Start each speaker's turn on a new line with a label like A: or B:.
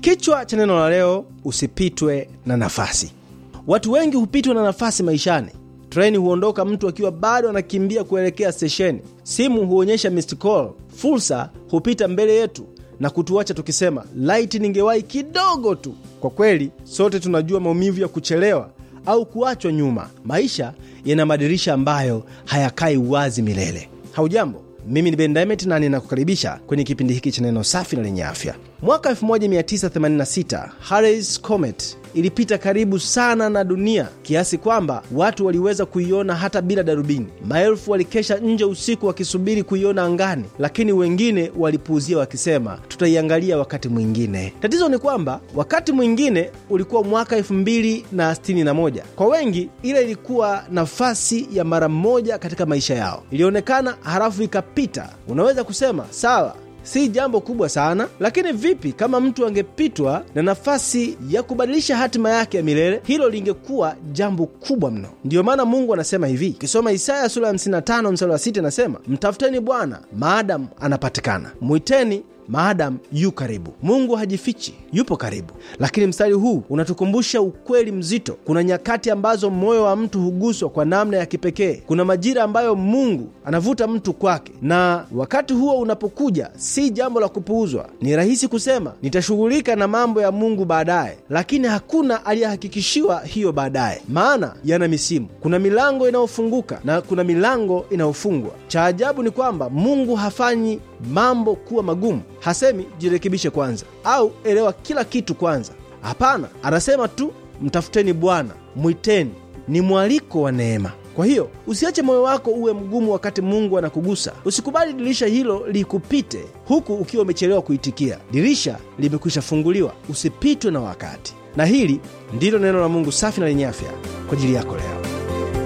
A: Kichwa cha neno la leo, usipitwe na nafasi. Watu wengi hupitwa na nafasi maishani. Treni huondoka mtu akiwa bado anakimbia kuelekea stesheni. Simu huonyesha missed call. Fursa hupita mbele yetu na kutuacha tukisema, laiti ningewahi kidogo tu. Kwa kweli, sote tunajua maumivu ya kuchelewa au kuachwa nyuma. Maisha yana madirisha ambayo hayakai wazi milele. Haujambo, mimi ni Ben Diamond na ninakukaribisha kwenye kipindi hiki cha neno safi na lenye afya. Mwaka 1986 Halley's Comet ilipita karibu sana na dunia kiasi kwamba watu waliweza kuiona hata bila darubini. Maelfu walikesha nje usiku wakisubiri kuiona angani, lakini wengine walipuuzia wakisema, tutaiangalia wakati mwingine. Tatizo ni kwamba wakati mwingine ulikuwa mwaka 2061. Kwa wengi ile ilikuwa nafasi ya mara moja katika maisha yao. Ilionekana halafu ikapita. Unaweza kusema sawa si jambo kubwa sana, lakini vipi kama mtu angepitwa na nafasi ya kubadilisha hatima yake ya milele? Hilo lingekuwa jambo kubwa mno. Ndiyo maana Mungu anasema hivi, ukisoma Isaya sura ya 55 mstari wa 6, anasema mtafuteni Bwana maadamu anapatikana, mwiteni maadamu yu karibu. Mungu hajifichi, yupo karibu. Lakini mstari huu unatukumbusha ukweli mzito. Kuna nyakati ambazo moyo wa mtu huguswa kwa namna ya kipekee. Kuna majira ambayo Mungu anavuta mtu kwake, na wakati huo unapokuja, si jambo la kupuuzwa. Ni rahisi kusema nitashughulika na mambo ya Mungu baadaye, lakini hakuna aliyehakikishiwa hiyo baadaye, maana yana misimu. Kuna milango inayofunguka na kuna milango inayofungwa. Cha ajabu ni kwamba Mungu hafanyi mambo kuwa magumu. Hasemi jirekebishe kwanza au elewa kila kitu kwanza. Hapana, anasema tu mtafuteni Bwana, mwiteni. Ni mwaliko wa neema. Kwa hiyo usiache moyo wako uwe mgumu wakati Mungu anakugusa. Usikubali dirisha hilo likupite huku ukiwa umechelewa kuitikia. Dirisha limekwisha funguliwa, usipitwe na wakati. Na hili ndilo neno la Mungu safi na lenye afya kwa ajili yako leo.